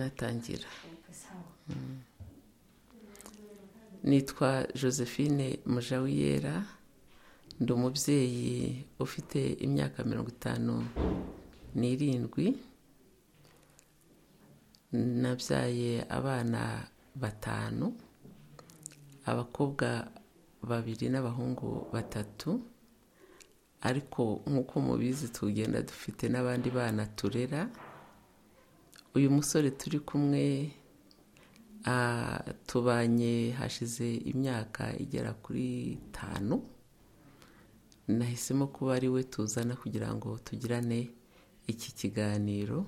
banatangira nitwa josephine mujawiyera ndi umubyeyi ufite imyaka mirongo itanu n'irindwi nabyaye abana batanu abakobwa babiri n'abahungu batatu ariko nk'uko mubizi tugenda dufite n'abandi bana turera uyu musore turi kumwe tubanye hashize imyaka igera kuri itanu nahisemo kuba ari we tuzana kugira ngo tugirane iki kiganiro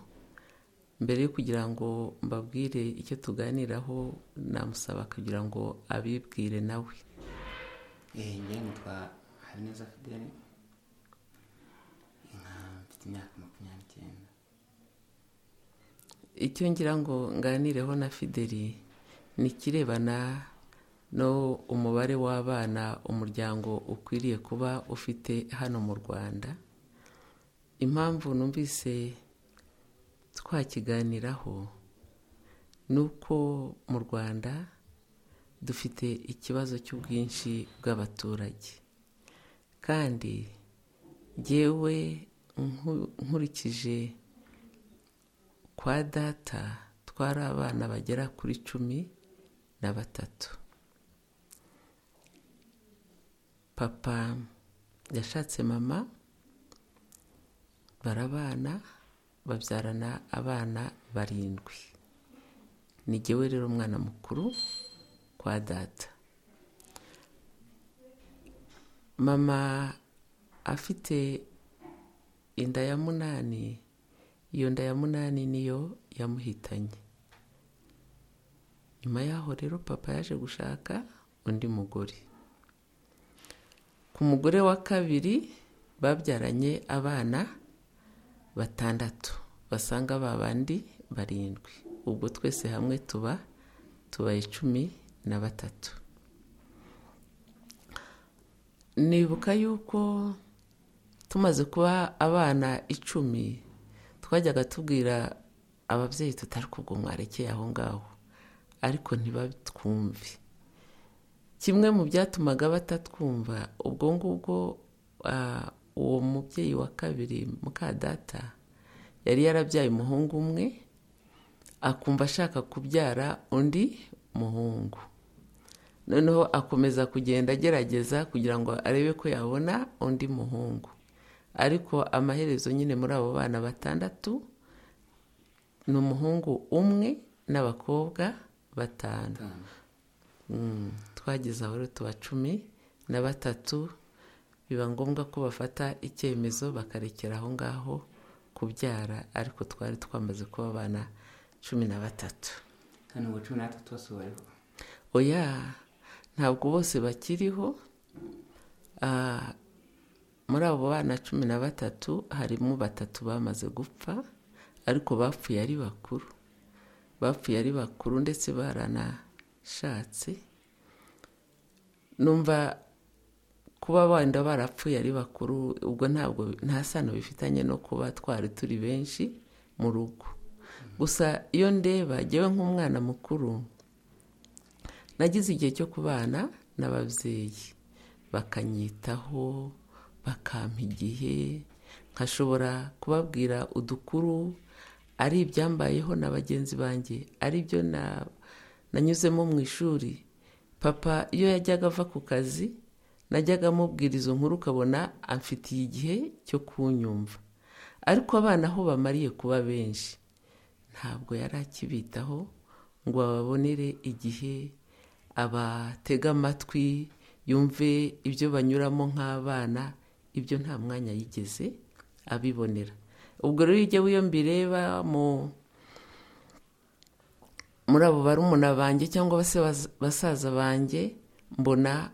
mbere yo kugira ngo mbabwire icyo tuganiraho namusaba kugira ngo abibwire nawe njyewe nitwa habineza fideli mfite imyaka makumyabiri n'icyenda icyo ngira ngo nganireho na fideli ni ikirebana no umubare w'abana umuryango ukwiriye kuba ufite hano mu rwanda impamvu numvise twakiganiraho ni uko mu rwanda dufite ikibazo cy'ubwinshi bw'abaturage kandi yewe nkurikije kwa data twari abana bagera kuri cumi na batatu papa yashatse mama barabana babyarana abana barindwi ni jyewe rero umwana mukuru kwa data mama afite inda ya munani iyo nda ya munani niyo yamuhitanye nyuma yaho rero papa yaje gushaka undi mugore ku mugore wa kabiri babyaranye abana batandatu basanga ba bandi barindwi ubwo twese hamwe tuba tubaye cumi na batatu nibuka yuko tumaze kuba abana icumi twajyaga tubwira ababyeyi tutari kubwo mwarekeye aho ngaho ariko ntibatwumve kimwe mu byatumaga batatwumva ubwo ngubwo uwo mubyeyi wa kabiri muka data yari yarabyaye umuhungu umwe akumva ashaka kubyara undi muhungu noneho akomeza kugenda agerageza kugira ngo arebe ko yabona undi muhungu ariko amaherezo nyine muri abo bana batandatu ni umuhungu umwe n'abakobwa batanu twageze aho rero tuba cumi na batatu biba ngombwa ko bafata icyemezo bakarekera aho ngaho kubyara ariko twari twamaze kuba abana cumi na batatu hano ubu cumi n'atatu bose bariho oya ntabwo bose bakiriho muri abo bana cumi na batatu harimo batatu bamaze gupfa ariko bapfuye ari bakuru bapfuye ari bakuru ndetse baranashatse numva kuba wenda barapfuye ari bakuru ubwo ntabwo nta sano bifitanye no kuba twari turi benshi mu rugo gusa iyo ndeba ngewe nk'umwana mukuru nagize igihe cyo kubana n'ababyeyi bakanyitaho bakampa igihe nkashobora kubabwira udukuru ari ibyambayeho na bagenzi banjye ari byo nanyuzemo mu ishuri papa iyo yajyaga ava ku kazi najyaga amubwira izo nkuru ukabona amfitiye igihe cyo kunyumva ariko abana aho bamariye kuba benshi ntabwo yari akibitaho ngo bababonere igihe abatega amatwi yumve ibyo banyuramo nk'abana ibyo nta mwanya yigeze abibonera ubwo rero iyo ujya mbireba muri abo barumuna banjye cyangwa se basaza banjye mbona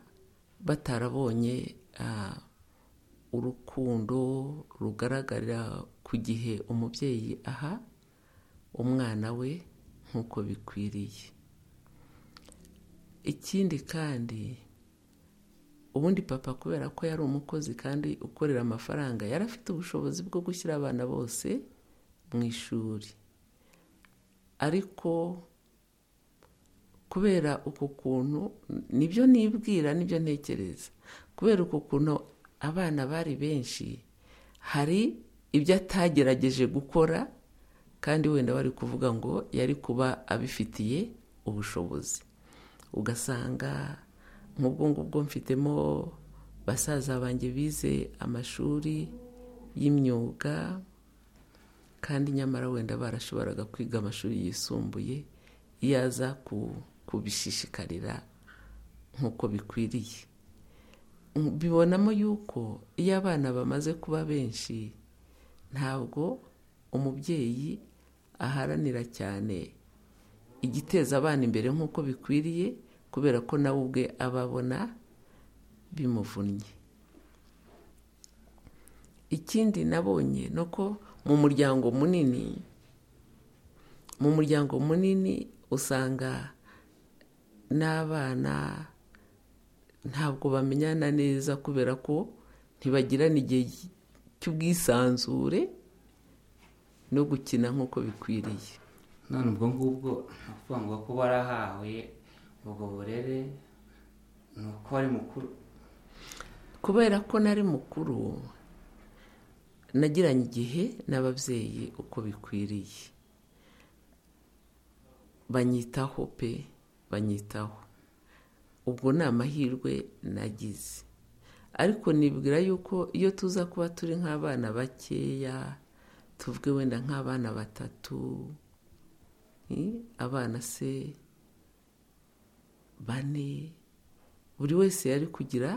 batarabonye urukundo rugaragarira ku gihe umubyeyi aha umwana we nk'uko bikwiriye ikindi kandi ubundi papa kubera ko yari umukozi kandi ukorera amafaranga yari afite ubushobozi bwo gushyira abana bose mu ishuri ariko kubera uku kuntu nibyo nibwira nibyo ntekereza kubera uku kuntu abana bari benshi hari ibyo atagerageje gukora kandi wenda bari kuvuga ngo yari kuba abifitiye ubushobozi ugasanga nk'ubwo ngubwo mfitemo basaza banjye bize amashuri y'imyuga kandi nyamara wenda barashoboraga kwiga amashuri yisumbuye iyo aza kubishishikarira nk'uko bikwiriye bibonamo yuko iyo abana bamaze kuba benshi ntabwo umubyeyi aharanira cyane igiteza abana imbere nk'uko bikwiriye kubera ko nawe ubwe aba abona bimuvunnye ikindi nabonye ni uko mu muryango munini mu muryango munini usanga n'abana ntabwo bamenyana neza kubera ko ntibagirana igihe cy'ubwisanzure no gukina nk'uko bikwiriye none ubwo ngubwo ni ukuvuga ngo ko barahawe ubwo burere ni uko ari mukuru kubera ko nari mukuru nagiranye igihe n'ababyeyi uko bikwiriye banyitaho pe banyitaho ubwo ni amahirwe nagize ariko nibwira yuko iyo tuza kuba turi nk'abana bakeya tuvuge wenda nk'abana batatu abana se bane buri wese yari kugira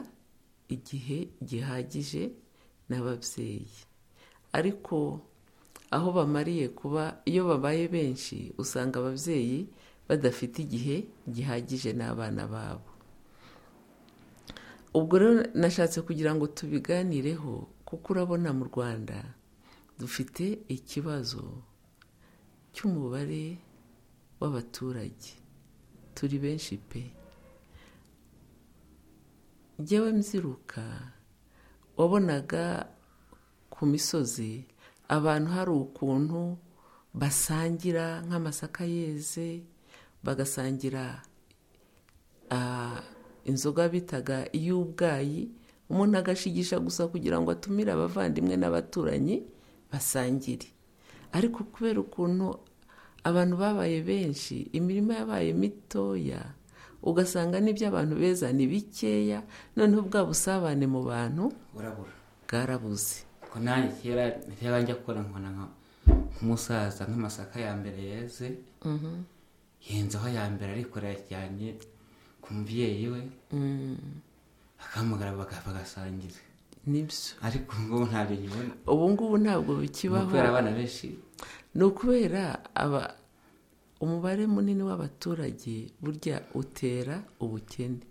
igihe gihagije n'ababyeyi ariko aho bamariye kuba iyo babaye benshi usanga ababyeyi badafite igihe gihagije n'abana babo ubwo rero nashatse kugira ngo tubiganireho kuko urabona mu rwanda dufite ikibazo cy'umubare w'abaturage turi benshi pe njyewe mbyiruka wabonaga ku misozi abantu hari ukuntu basangira nk'amasaka yeze bagasangira inzoga bitaga iy'ubwayi umuntu agashigisha gusa kugira ngo atumire abavandimwe n'abaturanyi basangire ariko kubera ukuntu abantu babaye benshi imirima yabaye mitoya ugasanga n'ibyo abantu beza ni bikeya noneho bwa busabane mu bantu burabura bwarabuze ko nanjye kera reba njya gukora nkona nka- nk'umusaza nk'amasaka ya mbere yeze yenzaho ya mbere ariko yajyanye ku mubyeyi we bakahamagara baga- bagasangira nibyo ariko ubu ngubu ntabyo nkibona ubu ngubu ntabwo Ni bikibaho ukubera abana benshi ni ukubera aba umubare munini w'abaturage burya utera ubukene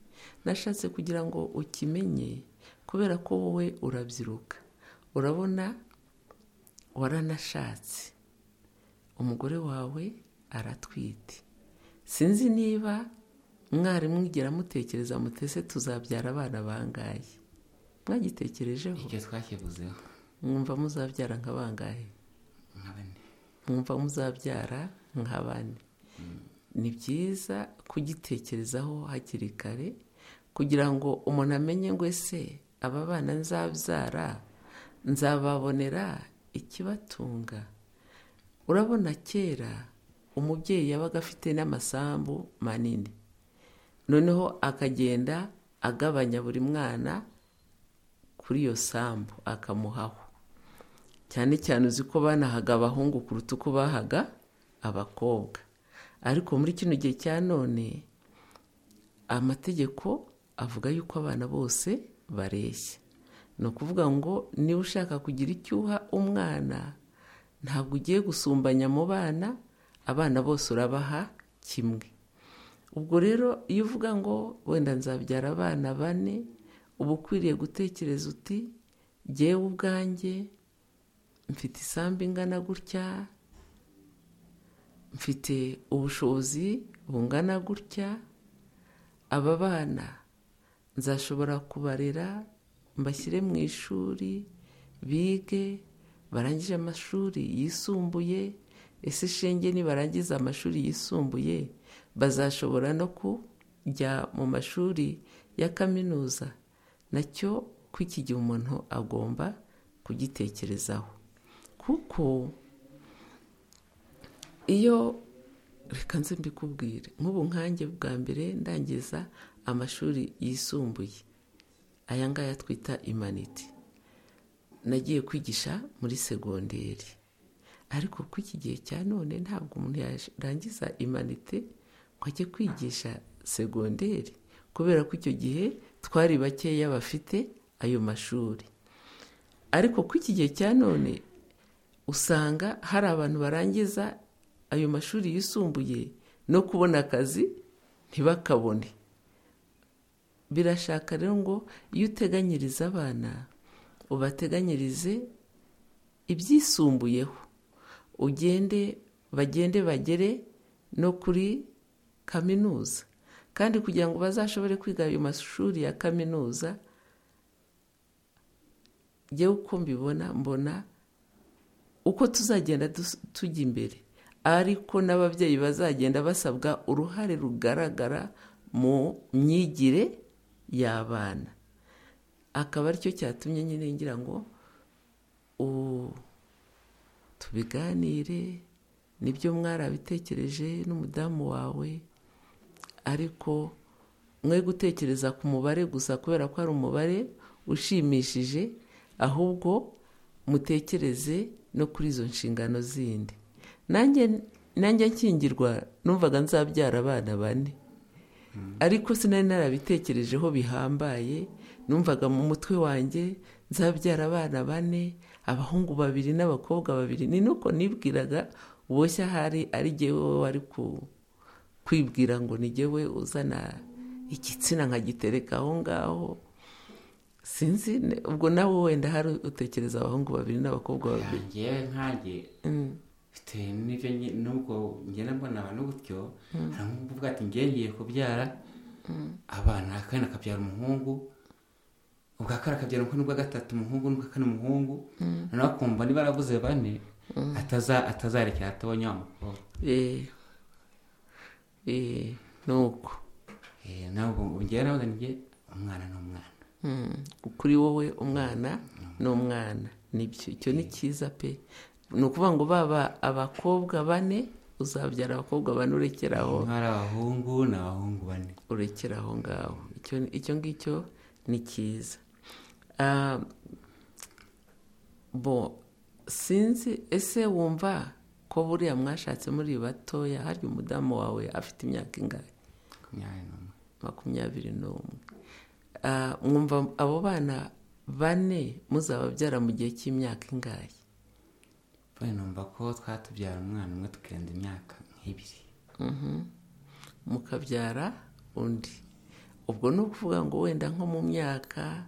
nashatse kugira ngo ukimenye kubera ko wowe urabyiruka urabona waranashatse umugore wawe aratwite sinzi niba mwarimu mwigera mutekereza mutese tuzabyara abana bangaye mwagitekerejeho icyo twakivuzeho mwumva muzabyara nka bangahe nka bane mwumva muzabyara nka bane ni byiza kugitekerezaho hakiri kare kugira ngo umuntu amenye ngo ese aba bana nzabyara nzababonera ikibatunga urabona kera umubyeyi yabaga afite n'amasambu manini noneho akagenda agabanya buri mwana kuri iyo sambu akamuhaho cyane cyane uzi ko banahaga abahungu kuruta uko bahaga abakobwa ariko muri kino gihe cya none amategeko avuga yuko abana bose bareshya ni ukuvuga ngo niba ushaka kugira icyo uha umwana ntabwo ugiye gusumbanya mu bana abana bose urabaha kimwe ubwo rero iyo uvuga ngo wenda nzabyara abana bane uba ukwiriye gutekereza uti jyewe ubwanjye mfite isambu ingana gutya mfite ubushobozi bungana gutya aba bana nzashobora kubarera mbashyire mu ishuri bige barangije amashuri yisumbuye ese ishinge nibarangiza amashuri yisumbuye bazashobora no kujya mu mashuri ya kaminuza nacyo ko iki gihe umuntu agomba kugitekerezaho kuko iyo reka nze mbikubwire nk'ubu nkange bwa mbere ndangiza amashuri yisumbuye aya ngaya twita imaniti nagiye kwigisha muri segonderi ariko ko iki gihe cya none ntabwo umuntu yarangiza imanite ngo ajye kwigisha segonderi kubera ko icyo gihe twari bakeya bafite ayo mashuri ariko ko iki gihe cya none usanga hari abantu barangiza ayo mashuri yisumbuye no kubona akazi ntibakabone birashaka rero ngo iyo uteganyiriza abana ubateganyirize ibyisumbuyeho ugende bagende bagere no kuri kaminuza kandi kugira ngo bazashobore kwiga ayo mashuri ya kaminuza ngewe uko mbibona mbona uko tuzagenda tujya imbere ariko n'ababyeyi bazagenda basabwa uruhare rugaragara mu myigire y'abana akaba aricyo cyatumye nyine ngira ngo tubiganire nibyo mwarabitekereje n'umudamu wawe ariko mwe gutekereza ku mubare gusa kubera ko ari umubare ushimishije ahubwo mutekereze no kuri izo nshingano zindi nanjye nkingirwa numvaga nzabyara abana bane ariko sinari narabitekerejeho bihambaye numvaga mu mutwe wanjye nzabyara abana bane abahungu babiri n'abakobwa babiri ni nuko nibwiraga uboshye ahari ari wowe wari kwibwira ngo ngewe uzana igitsina nkagitereka aho ngaho sinzi ubwo nawe wenda hari utekereza abahungu babiri n'abakobwa babiri ngewe nkange bitewe n'ibyo n'ubwo ngenda mbona abantu gutyo hari nk'uvuga ati ngiye kubyara abana akana akabyara umuhungu ubwa kane akabyara umuhungu n'ubwa gatatu umuhungu n'ubwa kane umuhungu noneho akumva niba arabuze bane atazarekera atabonye wa mukobwa ni uko ntabwo ngewe nawe nge umwana ni umwana kuri wowe umwana ni umwana nibyo icyo ni cyiza pe ni ukuvuga ngo baba abakobwa bane uzabyara abakobwa bane urekera aho ari abahungu ni abahungu bane urekera aho ngaho icyo ngicyo ni cyiza bo sinzi ese wumva ko buriya mwashatse muri batoya hari umudamu wawe afite imyaka ingahe makumyabiri n'umwe mwumva abo bana bane muzababyara mu gihe cy'imyaka ingahe numva ko twatubyara umwana umwe tukirinda imyaka nk'ibiri mukabyara undi ubwo ni ukuvuga ngo wenda nko mu myaka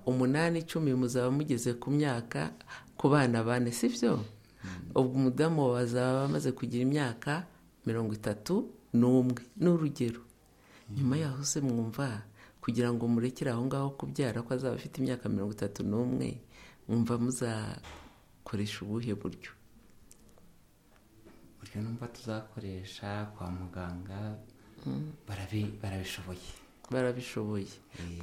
umunani icumi muzaba mugeze ku myaka ku bana bane si byo ubwo umudamu bazaba bamaze kugira imyaka mirongo itatu n'umwe ni urugero nyuma yaho se mwumva kugira ngo murekere aho ngaho kubyara ko azaba afite imyaka mirongo itatu n'umwe mwumva muza ukoresha ubuhe buryo uburyo numva tuzakoresha kwa muganga barabishoboye barabishoboye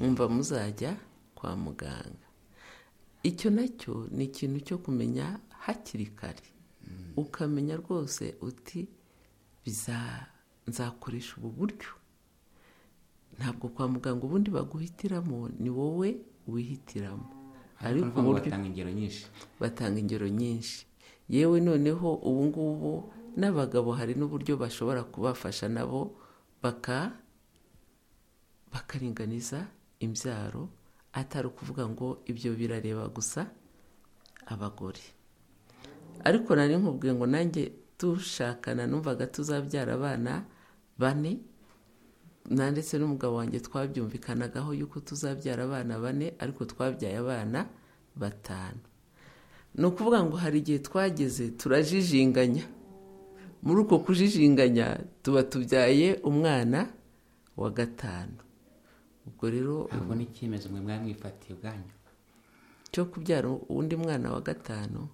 mwumva muzajya kwa muganga icyo nacyo ni ikintu cyo kumenya hakiri kare ukamenya rwose uti nzakoresha ubu buryo ntabwo kwa muganga ubundi baguhitiramo ni wowe wihitiramo ariko batanga ingero nyinshi batanga ingero nyinshi yewe noneho ubu ngubu n'abagabo hari n'uburyo bashobora kubafasha nabo bakaringaniza imbyaro atari ukuvuga ngo ibyo birareba gusa abagore ariko nari nkubwiye ngo nanjye dushakana numvaga tuzabyara abana bane ndetse n'umugabo wanjye twabyumvikanagaho yuko tuzabyara abana bane ariko twabyaye abana batanu ni ukuvuga ngo hari igihe twageze turajijinganya muri uko kujijinganya tuba tubyaye umwana wa gatanu ubwo rero ntabwo n'icyemezo mwe mwari mwifatiye ubwanyu cyo kubyara undi mwana wa gatanu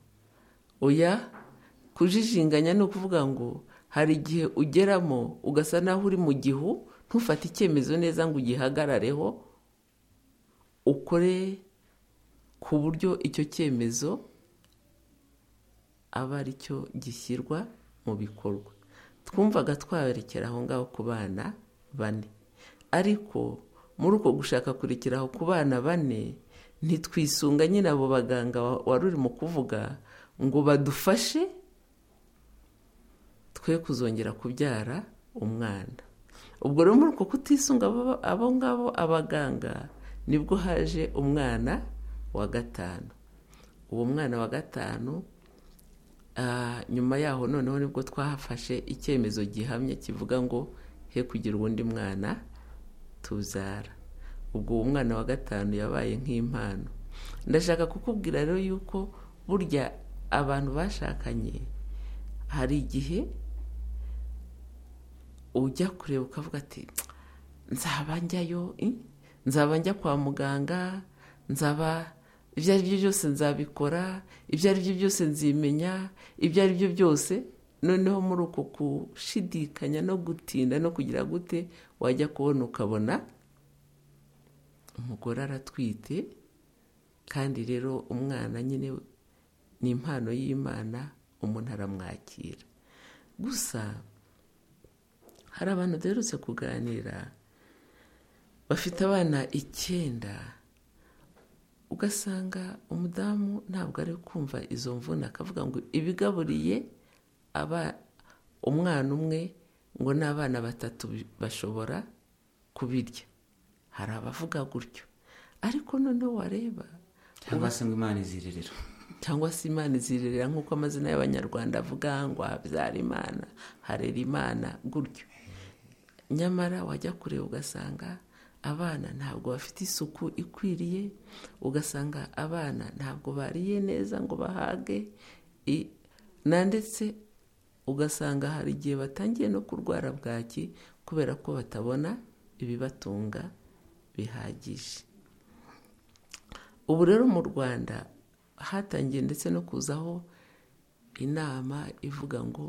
oya kujijinganya ni ukuvuga ngo hari igihe ugeramo ugasa naho uri mu gihu ntufate icyemezo neza ngo ugihagarareho ukore ku buryo icyo cyemezo aba ari cyo gishyirwa mu bikorwa twumvaga twaberekera aho ngaho ku bana bane ariko muri uko gushaka kurekera aho ku bana bane ntitwisunga nyine abo baganga wari urimo kuvuga ngo badufashe twe kuzongera kubyara umwana ubwo rero muri uko kutisunga abo ngabo abaganga nibwo haje umwana wa gatanu uwo mwana wa gatanu nyuma yaho noneho nibwo twahafashe icyemezo gihamye kivuga ngo he kugira uwundi mwana tuzara ubwo uwo mwana wa gatanu yabaye nk'impano ndashaka kukubwira rero yuko burya abantu bashakanye hari igihe ujya kureba ukavuga ati nzaba njyayo nzaba njya kwa muganga nzaba ibyo ari byo byose nzabikora ibyo ari byo byose nzimenya ibyo ari byo byose noneho muri uko gushidikanya no gutinda no kugira gute wajya kubona ukabona umugore aratwite kandi rero umwana nyine ni impano y'imana umuntu aramwakira gusa hari abantu duherutse kuganira bafite abana icyenda ugasanga umudamu ntabwo ari kumva izo mvune akavuga ngo ibigaburiye aba umwana umwe ngo n'abana batatu bashobora kubirya hari abavuga gutyo ariko noneho wareba cyangwa se ngo imana izirerera cyangwa se imana izirerera nk'uko amazina y'abanyarwanda avuga ngo habyara imana harera imana gutyo nyamara wajya kureba ugasanga abana ntabwo bafite isuku ikwiriye ugasanga abana ntabwo bariye neza ngo bahage ndetse ugasanga hari igihe batangiye no kurwara bwaki kubera ko batabona ibibatunga bihagije ubu rero mu rwanda hatangiye ndetse no kuzaho inama ivuga ngo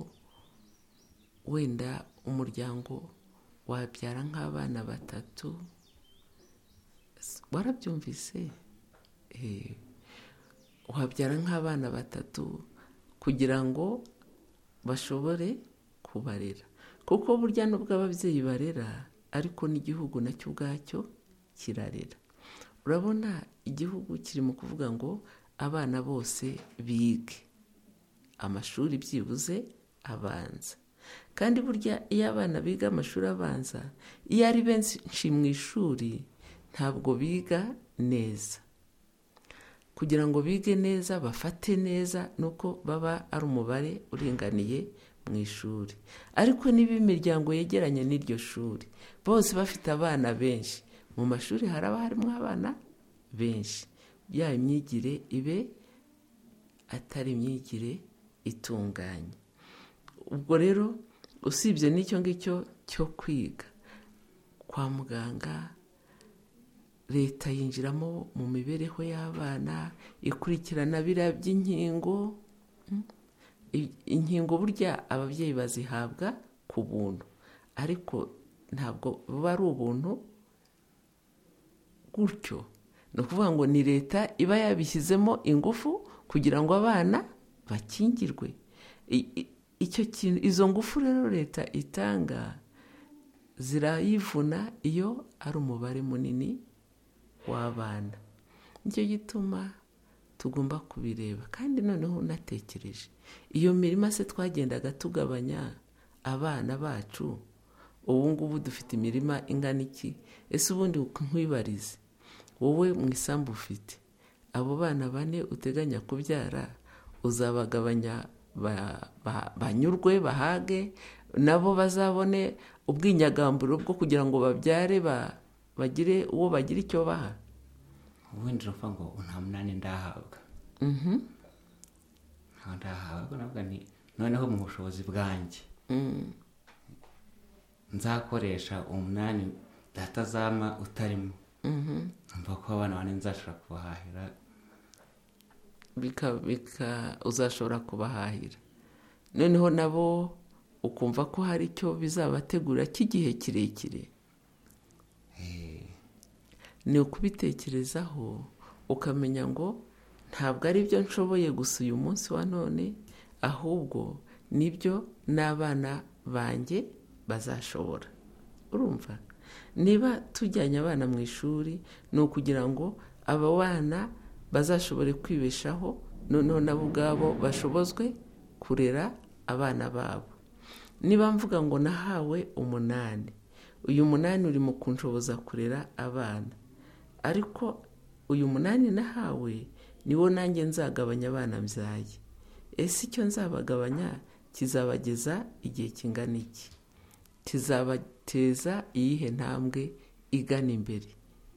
wenda umuryango wabyara nk'abana batatu warabyumvise wabyara nk'abana batatu kugira ngo bashobore kubarera kuko burya nubwo ababyeyi barera ariko n'igihugu nacyo ubwacyo kirarera urabona igihugu kiri mu kuvuga ngo abana bose bige amashuri byibuze abanza kandi burya iyo abana biga amashuri abanza iyo ari benshi mu ishuri ntabwo biga neza kugira ngo bige neza bafate neza ni uko baba ari umubare uringaniye mu ishuri ariko niba imiryango yegeranye n'iryo shuri bose bafite abana benshi mu mashuri haraba harimo abana benshi ya imyigire ibe atari imyigire itunganye ubwo rero usibye n'icyo ngicyo cyo kwiga kwa muganga leta yinjiramo mu mibereho y'abana ikurikirana biriya by'inkingo inkingo burya ababyeyi bazihabwa ku buntu ariko ntabwo buba ari ubuntu gutyo ni ukuvuga ngo ni leta iba yabishyizemo ingufu kugira ngo abana bakingirwe icyo kintu izo ngufu rero leta itanga zirayivuna iyo ari umubare munini w'abana nicyo gituma tugomba kubireba kandi noneho unatekereje iyo mirima se twagendaga tugabanya abana bacu ubu ngubu dufite imirima ingana iki ese ubundi nkwibarize wowe mu isambu ufite abo bana bane uteganya kubyara uzabagabanya banyurwe bahage nabo bazabone ubwinyagamburo bwo kugira ngo babyare bagire uwo bagira icyo baha ubundi urupfa ngo nta munani ndahabwa ntabwo ndahabwa ntabwo ni noneho mu bushobozi bwanjye nzakoresha umunani datazama utarimo mva ko abana bane nzashobora kubahahira uzashobora kubahahira noneho nabo ukumva ko hari icyo bizabategura cy'igihe kirekire ni ukubitekerezaho ukamenya ngo ntabwo ari byo nshoboye gusa uyu munsi wa none ahubwo nibyo n'abana banjye bazashobora urumva niba tujyanye abana mu ishuri ni ukugira ngo aba bana bazashobore kwibeshaho noneho nabo ubwabo bashobozwe kurera abana babo niba mvuga ngo nahawe umunani uyu munani uri mu kunshoboza kurera abana ariko uyu munani nahawe niwo nanjye nzagabanya abana mbyaye ese icyo nzabagabanya kizabageza igihe kingana iki kizabateza iyihe ntambwe igana imbere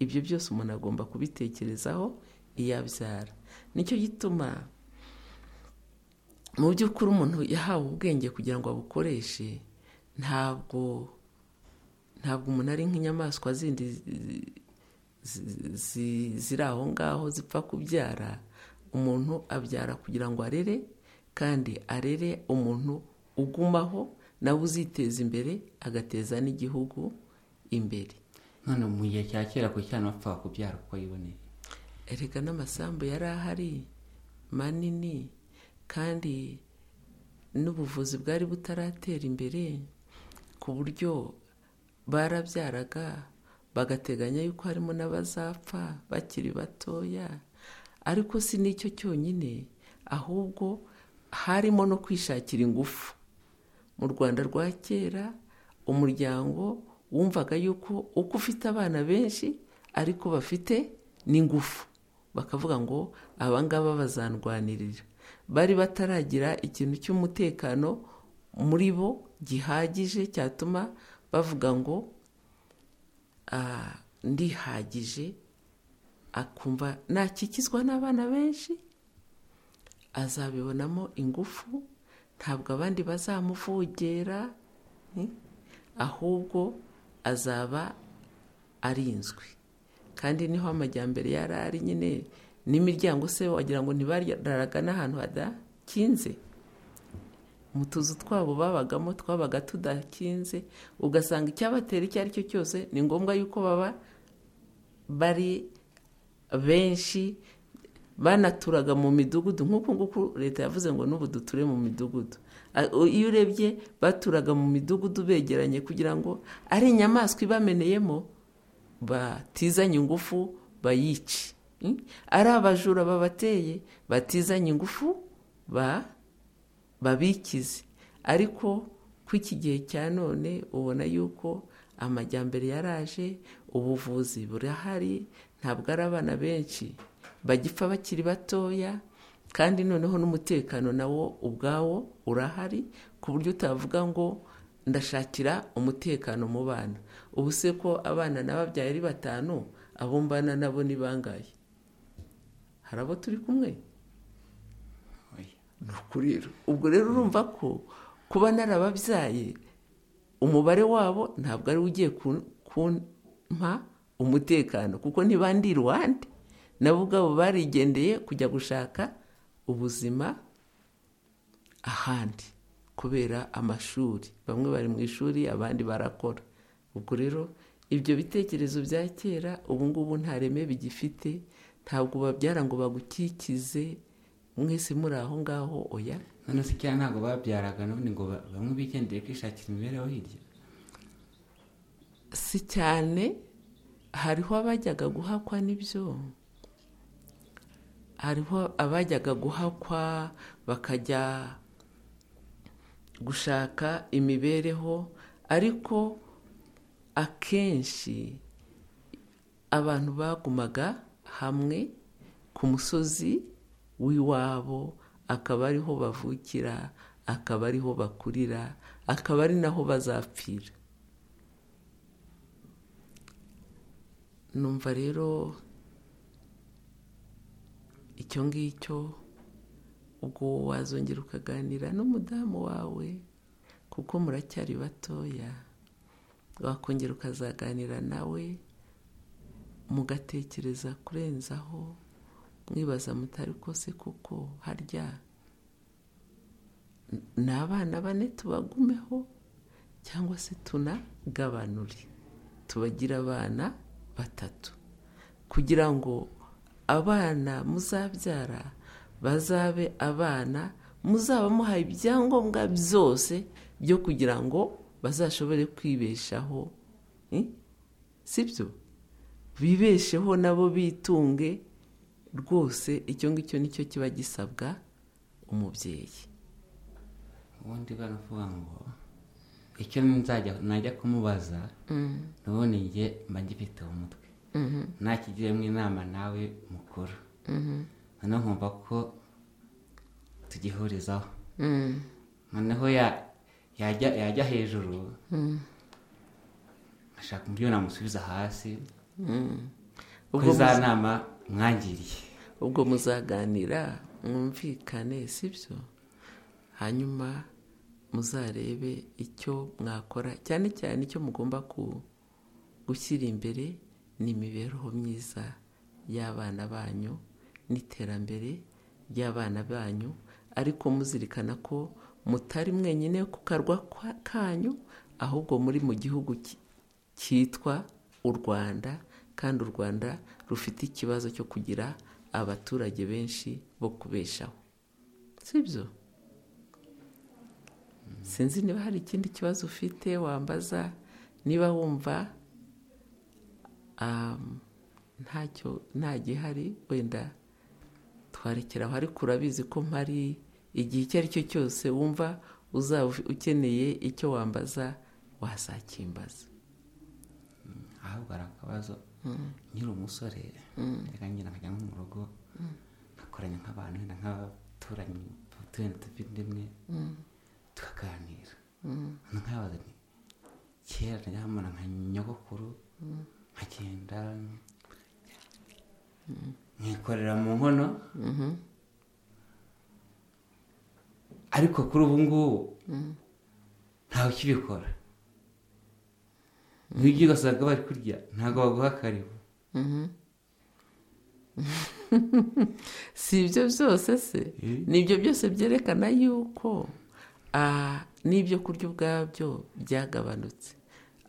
ibyo byose umuntu agomba kubitekerezaho iyo abyara nicyo gituma mu by'ukuri umuntu yahawe ubwenge kugira ngo abukoreshe ntabwo ntabwo umuntu ari nk'inyamaswa zindi ziri aho ngaho zipfa kubyara umuntu abyara kugira ngo arere kandi arere umuntu ugumaho nawe uziteza imbere agateza n'igihugu imbere none mu gihe cya kera ku cyana bapfaga kubyara uko yiboneye erega n'amasambu yari ahari manini kandi n'ubuvuzi bwari butaratera imbere ku buryo barabyaraga bagateganya yuko harimo n'abazapfa bakiri batoya ariko si n'icyo cyonyine ahubwo harimo no kwishakira ingufu mu rwanda rwa kera umuryango wumvaga yuko uko ufite abana benshi ariko bafite n'ingufu bakavuga ngo abangaba bazandwanirira bari bataragira ikintu cy'umutekano muri bo gihagije cyatuma bavuga ngo ndihagije akumva nakikizwa n'abana benshi azabibonamo ingufu ntabwo abandi bazamuvogera ahubwo azaba arinzwe kandi niho amajyambere yari ari nyine n'imiryango se wagira ngo ntibararaga n'ahantu hadakinze mu tuzu twabo babagamo twabaga tudakinze ugasanga icyabatera icyo ari cyo cyose ni ngombwa yuko baba bari benshi banaturaga mu midugudu nk'uku nguku leta yavuze ngo n'ubu duture mu midugudu iyo urebye baturaga mu midugudu begeranye kugira ngo ari inyamaswa ibameneyemo batizanye ingufu bayice ari abajura babateye batizanye ingufu babikize ariko kw'iki gihe cya none ubona yuko amajyambere yaraje ubuvuzi burahari ntabwo ari abana benshi bagipfa bakiri batoya kandi noneho n'umutekano nawo ubwawo urahari ku buryo utavuga ngo ndashakira umutekano mu bana ubu se ko abana n'ababyaye ari batanu abo mbana nabo ni bangaye hari abo turi kumwe ni ukuri ubwo rero urumva ko kuba narababyaye umubare wabo ntabwo ari ugiye kumpa umutekano kuko ntibandi iruhande nabo ubwabo barigendeye kujya gushaka ubuzima ahandi kubera amashuri bamwe bari mu ishuri abandi barakora ubwo rero ibyo bitekerezo bya kera ubu ngubu nta reme bigifite ntabwo babyara ngo bagukikize mwese muri aho ngaho oya none se cyangwa ntabwo babyaraga n'ubundi ngo bamwe bigendeye kwishakira imibereho hirya si cyane hariho abajyaga guhakwa n'ibyo hariho abajyaga guhakwa bakajya gushaka imibereho ariko akenshi abantu bagumaga hamwe ku musozi w'iwabo akaba ariho bavukira akaba ariho bakurira akaba ari naho bazapfira numva rero icyo ngicyo ubwo wazongera ukaganira n'umudamu wawe kuko muracyari batoya wakongera ukazaganira nawe mugatekereza kurenzaho mwibaza mutari kose kuko harya ni abana bane tubagumeho cyangwa se tunagabanure tubagira abana batatu kugira ngo abana muzabyara bazabe abana muzaba muhaye ibyangombwa byose byo kugira ngo bazashobore kwibeshaho si byo bibesheho nabo bitunge rwose icyo ngicyo nicyo kiba gisabwa umubyeyi ubundi baravuga ngo icyo najya kumubaza nubone njye mba ngifite umutwe nakigiremo inama nawe mukuru noneho nkumva ko tugihurizaho noneho yajya hejuru ashaka uburyo namusubiza hasi ko za nama mwangiriye ubwo muzaganira mwumvikane si byo hanyuma muzarebe icyo mwakora cyane cyane icyo mugomba gushyira imbere ni imibereho myiza y'abana banyu n'iterambere ry'abana banyu ariko muzirikana ko mutari mwenyine ku karwa kanyu ahubwo muri mu gihugu cyitwa u rwanda kandi u rwanda rufite ikibazo cyo kugira abaturage benshi bo kubeshaho si byo sinzi niba hari ikindi kibazo ufite wambaza niba wumva ntacyo nta gihari wenda twarekeraho ariko urabizi ko mpari igihe icyo ari cyo cyose wumva uzaba ukeneye icyo wambaza wasakimbaza ahubwo hari akabazo nkiri umusore reka nyine nkajya nko mu rugo nkakoranya nk'abantu wenda nk'abaturanyi batuye dufite imwe tukaganira nkabaza nti kera najya mbona nka nyogokuru nkagenda nkikorera mu nkono ariko kuri ubu ngubu ntawe ukibikora nk'ibyo ugasanga bari kurya ntabwo baguha akaribu si ibyo byose se ni ibyo byose byerekana yuko n'ibyo kurya ubwabyo byagabanutse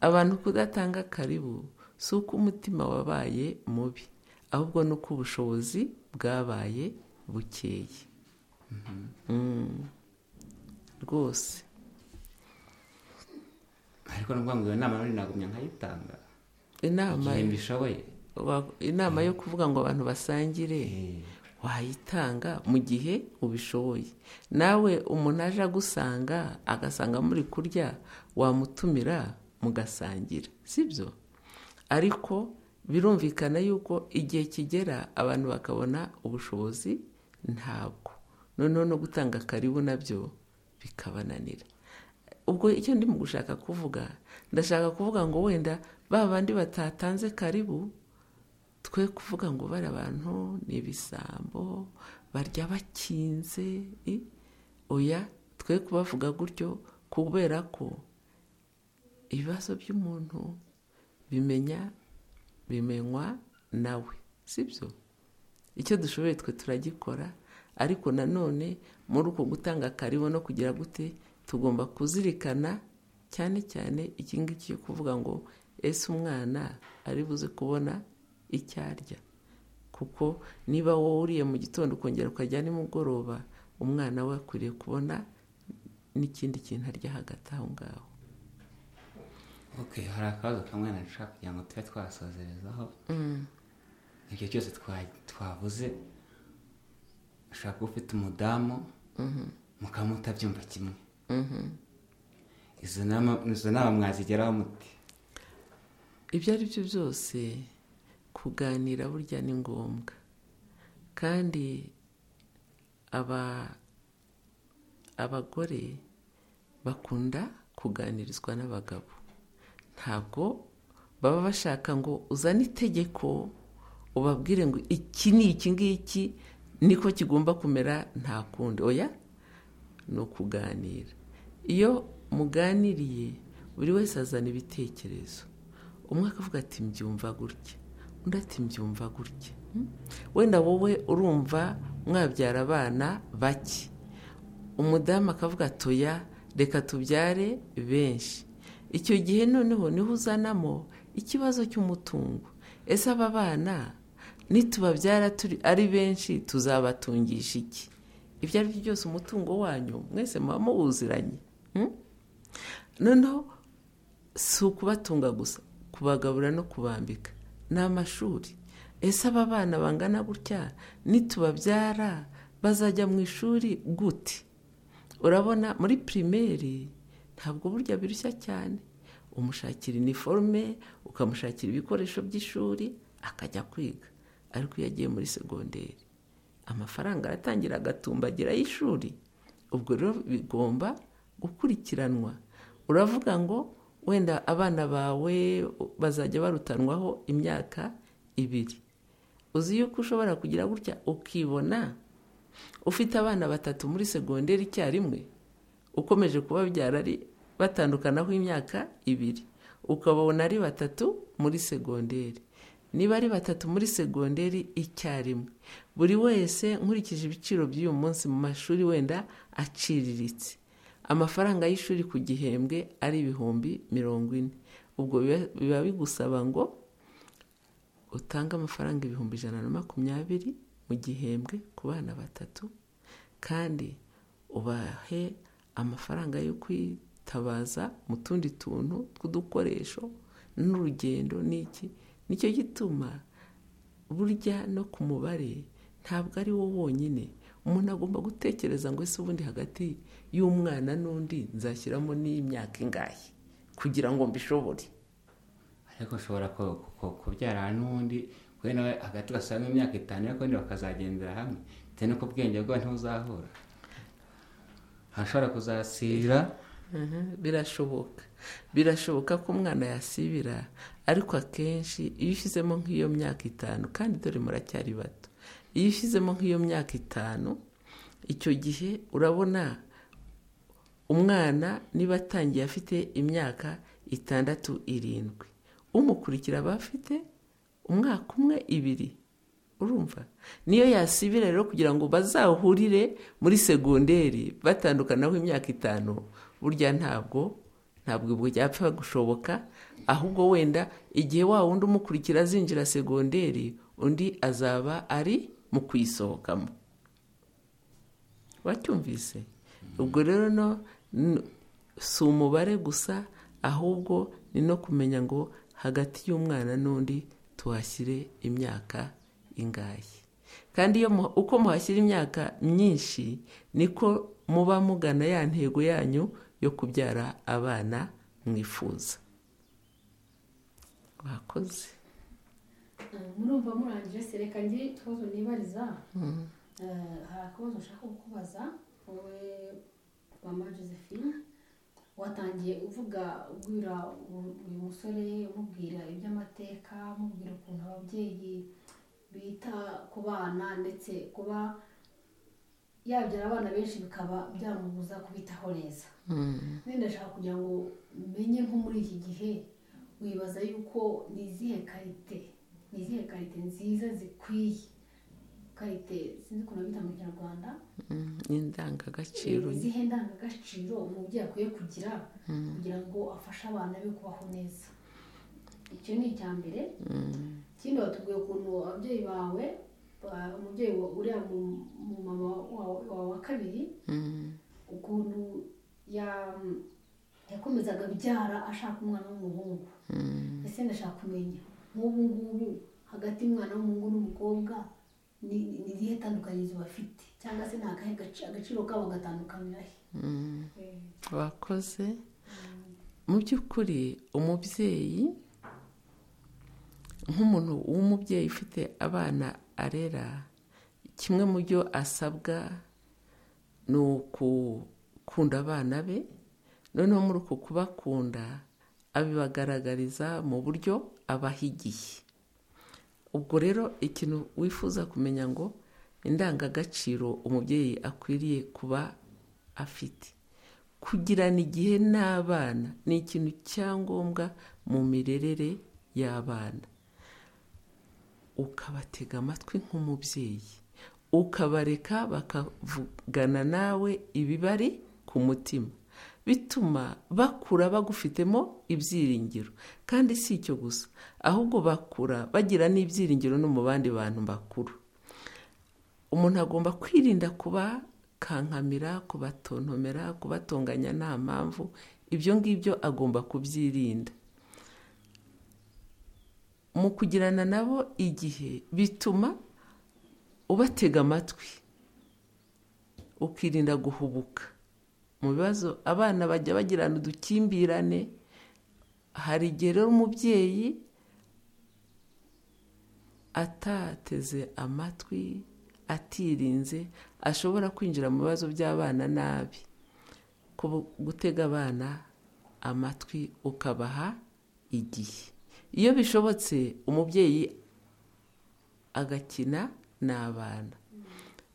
abantu kudatanga karibu si uko umutima wabaye mubi ahubwo ni uko ubushobozi bwabaye bukeye rwose ariko ni ngombwa iyo nama none nagumya nkayitanga inama igihembo ishoboye inama yo kuvuga ngo abantu basangire wayitanga mu gihe ubishoboye nawe umuntu aje agusanga agasanga muri kurya wamutumira mugasangira si byo ariko birumvikana yuko igihe kigera abantu bakabona ubushobozi ntabwo noneho no gutanga karibu nabyo bikabananira ubwo icyo ndimo gushaka kuvuga ndashaka kuvuga ngo wenda ba bandi batatanze karibu twe kuvuga ngo bari abantu ni ibisambo barya bakinze oya twe kubavuga gutyo kubera ko ibibazo by'umuntu bimenya bimenywa nawe si byo icyo dushoboye twe turagikora ariko nanone muri uko gutanga karibu no kugira gute tugomba kuzirikana cyane cyane iki ngiki cyo kuvuga ngo ese umwana ari buze kubona icyo arya kuko niba wowe uriye mu gitondo ukongera ukajya nimugoroba umwana we akwiriye kubona n'ikindi kintu arya hagati aho ngaho oke hari akabazo kamwe nashaka kugira ngo tube twasozerezaho ibyo cyose twavuze ushobora kuba ufite umudamu mukaba mutabyumva kimwe izo nama mwazigeraho muti ibyo ari byo byose kuganira burya ni ngombwa kandi abagore bakunda kuganirizwa n'abagabo ntabwo baba bashaka ngo uzane itegeko ubabwire ngo iki ni iki ngiki niko kigomba kumera nta kundi oya ni ukuganira iyo muganiriye buri wese azana ibitekerezo umwe akavuga ati mbyumva gutya undi ati mbyumva gutya wenda wowe urumva mwabyara abana bake umudamu akavuga atoya reka tubyare benshi icyo gihe noneho niho uzanamo ikibazo cy'umutungo ese aba bana nitubabyara ari benshi tuzabatungisha iki ibyo ari byo byose umutungo wanyu mwese muba muwuziranye noneho si ukubatunga gusa kubagabura no kubambika ni amashuri ese aba bana bangana gutya nitubabyara bazajya mu ishuri gute urabona muri pirimeri ntabwo burya birushya cyane umushakira iniforume ukamushakira ibikoresho by'ishuri akajya kwiga ariko iyo agiye muri segonderi amafaranga aratangira agatumbagira y'ishuri ubwo rero bigomba gukurikiranwa uravuga ngo wenda abana bawe bazajya barutanwaho imyaka ibiri uzi yuko ushobora kugira gutya ukibona ufite abana batatu muri segonderi icyarimwe ukomeje kubabyara ari batandukanaho imyaka ibiri ukababona ari batatu muri segonderi niba ari batatu muri segonderi icyarimwe buri wese nkurikije ibiciro by'uyu munsi mu mashuri wenda aciriritse amafaranga y'ishuri ku gihembwe ari ibihumbi mirongo ine ubwo biba bigusaba ngo utange amafaranga ibihumbi ijana na makumyabiri mu gihembwe ku bana batatu kandi ubahe amafaranga yo kwitabaza mu tundi tuntu tw'udukoresho n'urugendo n'iki nicyo gituma burya no ku mubare ntabwo ari wo wonyine umuntu agomba gutekereza ngo ese ubundi hagati y'umwana n'undi nzashyiramo n'imyaka ingahe kugira ngo mbishobore ariko ushobora kubyara n'undi kuri nawe hagati basanga imyaka itanu ariko ubundi bakazagendera hamwe bitewe n'uko ubwenge bwawe ntuzahura hashobora kuzasira birashoboka birashoboka ko umwana yasibira ariko akenshi iyo ushyizemo nk'iyo myaka itanu kandi dore muracyari bato iyo ushyizemo nk'iyo myaka itanu icyo gihe urabona umwana niba atangiye afite imyaka itandatu irindwi umukurikira aba afite umwaka umwe ibiri urumva niyo yasibira rero kugira ngo bazahurire muri segonderi batandukanaho imyaka itanu burya ntabwo ntabwo byapfa gushoboka ahubwo wenda igihe wa wundi umukurikira azinjira segonderi undi azaba ari mu kuyisohokamo wacyumvise ubwo rero no si umubare gusa ahubwo ni no kumenya ngo hagati y'umwana n'undi tuhashyire imyaka ingahe kandi iyo uko muhashyira imyaka myinshi niko muba mugana ya ntego yanyu yo kubyara abana mwifuza wakoze murumva murangije sereka ngire ikibazo nibariza hari akabazo ushaka kukubaza wowe mama josephine watangiye uvuga ubwira uyu musore umubwira iby'amateka umubwira ukuntu ababyeyi bita ku bana ndetse kuba yabyara abana benshi bikaba byamubuza kubitaho neza nenda ndashaka kugira ngo umenye nko muri iki gihe wibaza yuko ni izihe karite ni izihe karite nziza zikwiye karite sinzi ukuntu bita mu kinyarwanda n'indangagaciro izihe ndangagaciro umubyeyi akwiye kugira kugira ngo afashe abana be kubaho neza icyo ni icya mbere ikindi watubwiye ukuntu ababyeyi bawe umubyeyi uriya mu mama wawe wa kabiri ukuntu yakomezaga abyara ashaka umwana w'umuhungu ese ndashaka kumenya nk'ubu ngubu hagati y'umwana w'umuhungu n'umukobwa ni irihe tandukanyirizo bafite cyangwa se ni akahe agaciro kabo gatandukanira he wakoze mu by'ukuri umubyeyi nk'umuntu w'umubyeyi ufite abana arera kimwe mu byo asabwa ni ukukunda abana be noneho muri uku kubakunda abibagaragariza mu buryo abahigiye ubwo rero ikintu wifuza kumenya ngo indangagaciro umubyeyi akwiriye kuba afite kugirana igihe n'abana ni ikintu cyangombwa mu mirerere y'abana ukabatega amatwi nk'umubyeyi ukabareka bakavugana nawe ibibari ku mutima bituma bakura bagufitemo ibyiringiro kandi si icyo gusa ahubwo bakura bagira n'ibyiringiro no mu bandi bantu bakuru umuntu agomba kwirinda kubakankamira kubatontomera kubatonganya nta mpamvu ibyo ngibyo agomba kubyirinda mu kugirana nabo igihe bituma ubatega amatwi ukirinda guhubuka mu bibazo abana bajya bagirana udukimbirane hari igihe rero umubyeyi atateze amatwi atirinze ashobora kwinjira mu bibazo by'abana nabi gutega abana amatwi ukabaha igihe iyo bishobotse umubyeyi agakina n'abana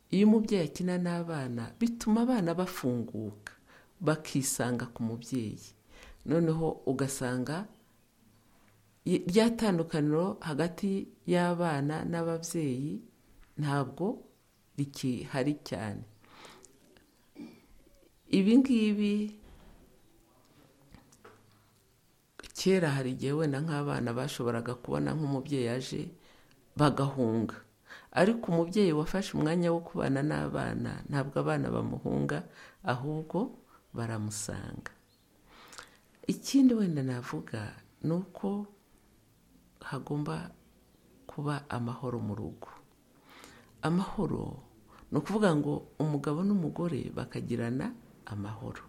iyo umubyeyi akina n'abana bituma abana bafunguka bakisanga ku mubyeyi noneho ugasanga rya tandukaniro hagati y'abana n'ababyeyi ntabwo rikihari cyane ibi ngibi kera hari igihe wenda nk'abana bashoboraga kubona nk'umubyeyi aje bagahunga ariko umubyeyi wafashe umwanya wo kubana n'abana ntabwo abana bamuhunga ahubwo baramusanga ikindi wenda navuga ni uko hagomba kuba amahoro mu rugo amahoro ni ukuvuga ngo umugabo n'umugore bakagirana amahoro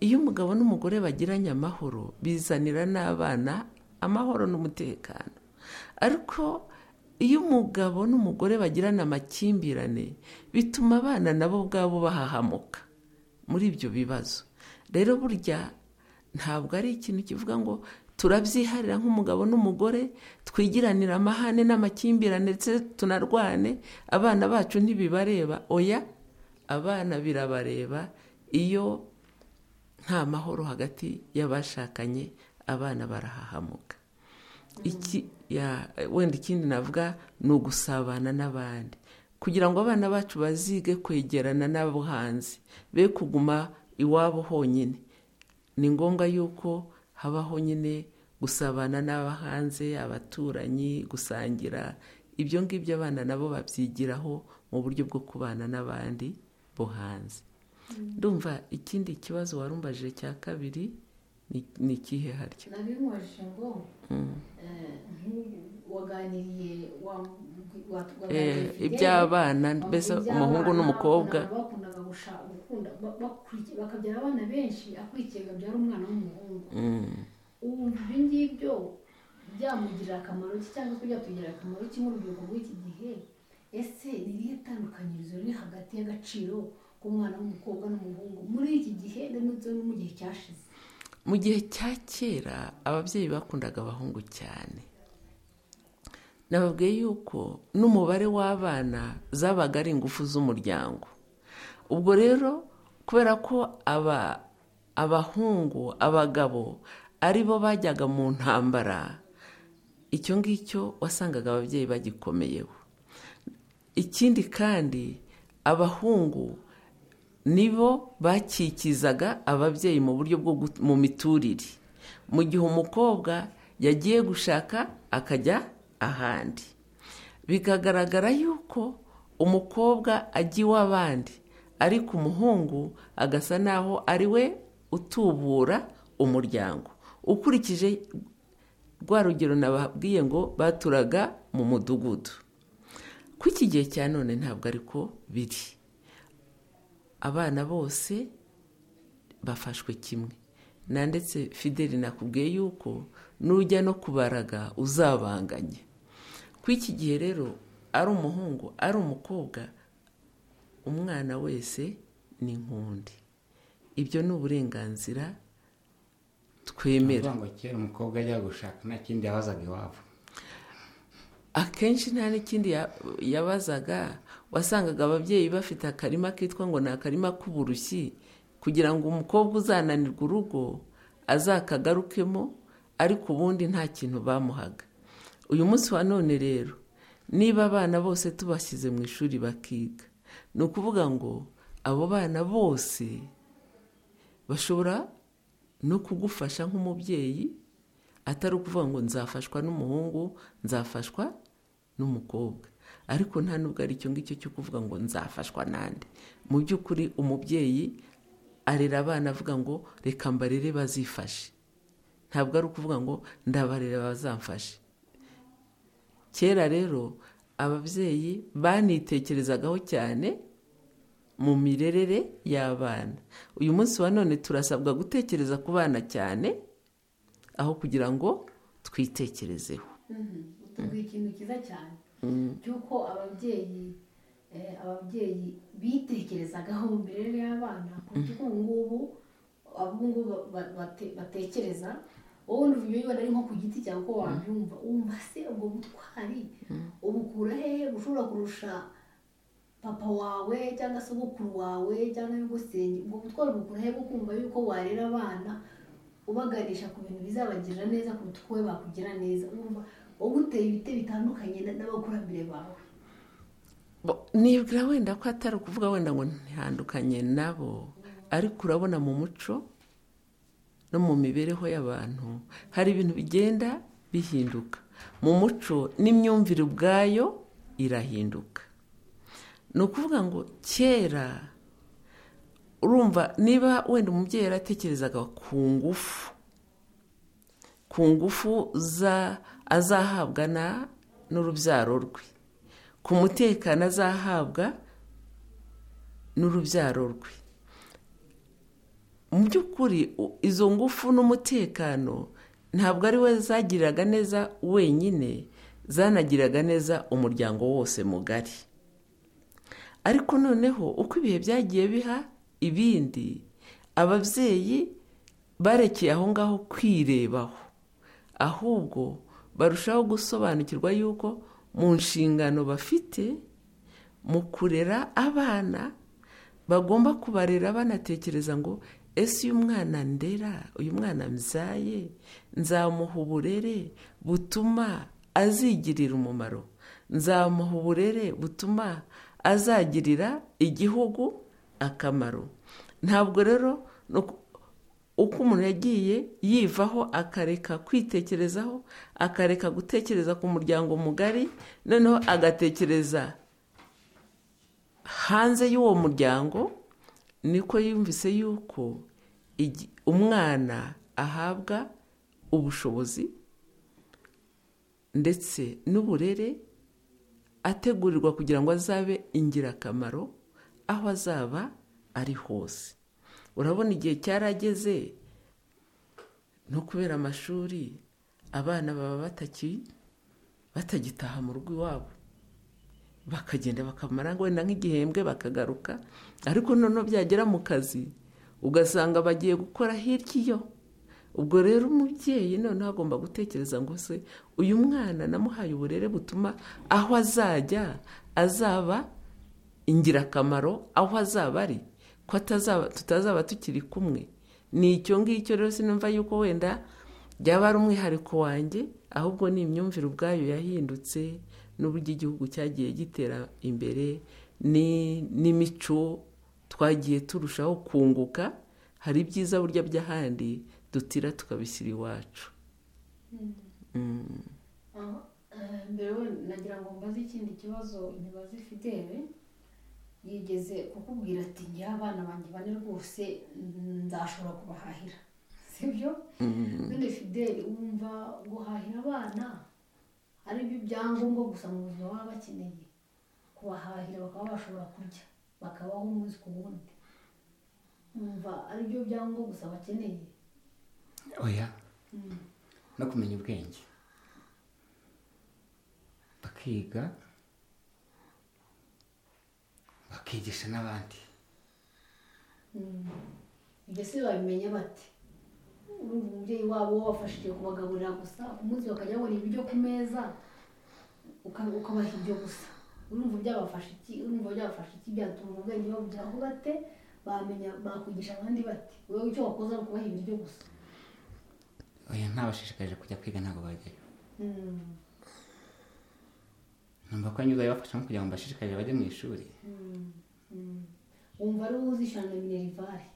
iyo umugabo n'umugore bagiranye amahoro bizanira n'abana amahoro n'umutekano ariko iyo umugabo n'umugore bagirana amakimbirane bituma abana nabo ubwabo bahahamuka muri ibyo bibazo rero burya ntabwo ari ikintu kivuga ngo turabyiharira nk'umugabo n'umugore twigiranira amahane n'amakimbirane ndetse tunarwane abana bacu ntibibareba oya abana birabareba iyo nta mahoro hagati y'abashakanye abana barahahamuka wenda ikindi navuga ni ugusabana n'abandi kugira ngo abana bacu bazige kwegerana n'abo hanze be kuguma iwabo honyine ni ngombwa yuko habaho nyine gusabana n'abo hanze abaturanyi gusangira ibyo ngibyo abana nabo babyigiraho mu buryo bwo kubana n'abandi bo hanze ndumva ikindi kibazo warumbaje cya kabiri ni ikihe harya nabimubajije ngo waganiriye iby'abana mbese umuhungu n'umukobwa bakundaga gukunda bakabyara abana benshi akurikiye akabyara umwana w'umuhungu ubu ibyo ngibyo byamugirira akamaro ki cyangwa se byatugirira akamaro ki mu rubyiruko rw'iki gihe ese ni irihe tandukanirizo riri hagati y'agaciro k'umwana w'umukobwa n'umuhungu muri iki gihe ndetse no mu gihe cyashize mu gihe cya kera ababyeyi bakundaga abahungu cyane nababwiye yuko n'umubare w'abana zabaga ari ingufu z'umuryango ubwo rero kubera ko abahungu abagabo ari bo bajyaga mu ntambara icyo ngicyo wasangaga ababyeyi bagikomeyeho ikindi kandi abahungu nibo bakikizaga ababyeyi mu buryo bwo mu miturire mu gihe umukobwa yagiye gushaka akajya ahandi bikagaragara yuko umukobwa ajya iw'abandi ariko umuhungu agasa naho ari we utubura umuryango ukurikije rwa rugero nababwiye ngo baturaga mu mudugudu ko iki gihe cya none ntabwo ariko biri abana bose bafashwe kimwe na ndetse fideli nakubwiye yuko nujya no kubaraga uzabanganye ku iki gihe rero ari umuhungu ari umukobwa umwana wese ni nkundi ibyo ni uburenganzira twemera ngo kera umukobwa ajya gushaka nta kindi yabazaga iwabo akenshi nta n'ikindi yabazaga wasangaga ababyeyi bafite akarima kitwa ngo ni akarima k'uburushyi kugira ngo umukobwa uzananirwa urugo azakagarukemo ariko ubundi nta kintu bamuhaga uyu munsi wa none rero niba abana bose tubashyize mu ishuri bakiga ni ukuvuga ngo abo bana bose bashobora no kugufasha nk'umubyeyi atari ukuvuga ngo nzafashwa n'umuhungu nzafashwa n'umukobwa ariko nta nubwo ari icyo ngicyo cyo kuvuga ngo nzafashwa n'andi mu by'ukuri umubyeyi arera abana avuga ngo reka mbarere bazifashe ntabwo ari ukuvuga ngo ndabarera bazamfashe kera rero ababyeyi banitekerezagaho cyane mu mirerere y'abana uyu munsi wa none turasabwa gutekereza ku bana cyane aho kugira ngo twitekerezeho utubwira ikintu cyiza cyane cy'uko ababyeyi ababyeyi bitekerezagaho mu mirire y'abana ku buryo ubu ngubu abungubu batekereza wowe n'uburyo ubona ari nko ku giti cyawe uko wabyumva wumva se ubwo butwari ubukura hehe ushobora kurusha papa wawe cyangwa se ubukuru wawe cyangwa nyir'ugusenge ubwo butwari bukura hehe bwo kumva yuko warera abana ubaganisha ku bintu bizabagirira neza kuruta uko we bakugira neza wumva wowe uteye ibiti bitandukanye n'abakurambere bawe nibwira wenda ko atari ukuvuga wenda ngo ntihandukanye nabo ariko urabona mu muco no mu mibereho y'abantu hari ibintu bigenda bihinduka mu muco n'imyumvire ubwayo irahinduka ni ukuvuga ngo kera urumva niba wenda umubyeyi yaratekerezaga ku ngufu ku ngufu azahabwa n'urubyaro rwe ku mutekano azahabwa n'urubyaro rwe mu by'ukuri izo ngufu n'umutekano ntabwo ari we zagiriraga neza wenyine zanagiraga neza umuryango wose mugari ariko noneho uko ibihe byagiye biha ibindi ababyeyi barekeye aho ngaho kwirebaho ahubwo barushaho gusobanukirwa yuko mu nshingano bafite mu kurera abana bagomba kubarera banatekereza ngo ese uyu mwana ndera uyu mwana mbyaye nzamuha uburere butuma azigirira umumaro nzamuha uburere butuma azagirira igihugu akamaro ntabwo rero uko umuntu yagiye yivaho akareka kwitekerezaho akareka gutekereza ku muryango mugari noneho agatekereza hanze y'uwo muryango niko yumvise yuko umwana ahabwa ubushobozi ndetse n'uburere ategurirwa kugira ngo azabe ingirakamaro aho azaba ari hose urabona igihe cyarageze no kubera amashuri abana baba batagitaha mu rugo iwabo bakagenda bakamara wenda nk'igihembwe bakagaruka ariko noneho byagera mu kazi ugasanga bagiye gukora hirya iyo ubwo rero umubyeyi noneho agomba gutekereza ngo se uyu mwana namuhaye uburere butuma aho azajya azaba ingirakamaro aho azaba ari ko tutazaba tukiri kumwe ni icyo ngicyo rero sinumva yuko wenda byaba ari umwihariko wanjye ahubwo ni imyumvire ubwayo yahindutse n'uburyo igihugu cyagiye gitera imbere n'imico twagiye turushaho kunguka hari ibyiza burya by'ahandi dutira tukabishyira iwacu mbere nagira ngo mbaze ikindi kibazo ntibaze fidele yigeze kukubwira ati ngira abana banjye bane rwose nzashobora kubahahira sibyo none fideli wumva guhahira abana ari byo byangombwa gusa mu buzima baba bakeneye kubahahira bakaba bashobora kurya bakabaho umunsi ku wundi wumva ari byo byangombwa gusa bakeneye oya no kumenya ubwenge bakiga bakigisha n'abandi mbese babimenya bati urumva umubyeyi wabo wabafashije kubagaburira gusa ku munsi bakajya babona ibiryo ku meza ukabaha ibyo gusa urumva byabafasha iki urumva byabafasha iki byatuma ubwenge babugeraho bate bamenya bakwigisha abandi bate wowe icyo wakoze ari ukubaha ibiryo gusa oya ntabashishikarije kujya kwiga ntabwo bajyayo numva ko anyuze abafashamo kugira ngo mbashishikarire bajye mu ishuri wumva ari wowe uzishyura na minerivare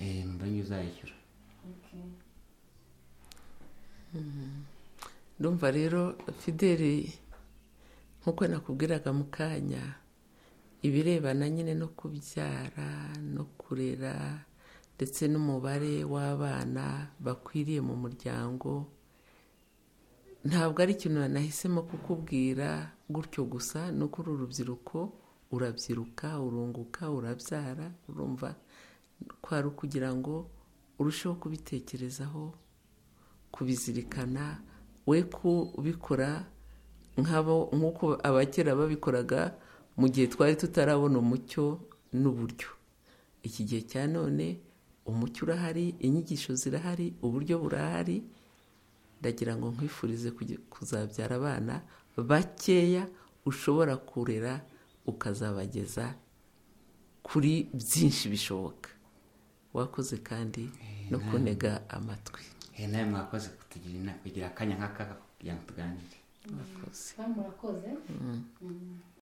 Eh, numva nyine uzayishyura ndumva rero fideli nk'uko nakubwiraga mu kanya ibirebana nyine no kubyara no kurera ndetse n'umubare w'abana bakwiriye mu muryango ntabwo ari ikintu nahisemo kukubwira gutyo gusa ni uko uru rubyiruko urabyiruka urunguka urabyara urumva kwari ukugira ngo urusheho kubitekerezaho kubizirikana we kubikora nk'abo nk'uko abakera babikoraga mu gihe twari tutarabona umucyo n'uburyo iki gihe cya none umucyo urahari inyigisho zirahari uburyo burahari ndagira ngo nkwifurize kujya- kuzabyara abana bakeya ushobora kurera ukazabageza kuri byinshi bishoboka wakoze kandi no kunega amatwi Eh, nawe mwakoze kutugira inama kugira akanya nk'aka kugira ngo tuganire wakoze kandi murakoze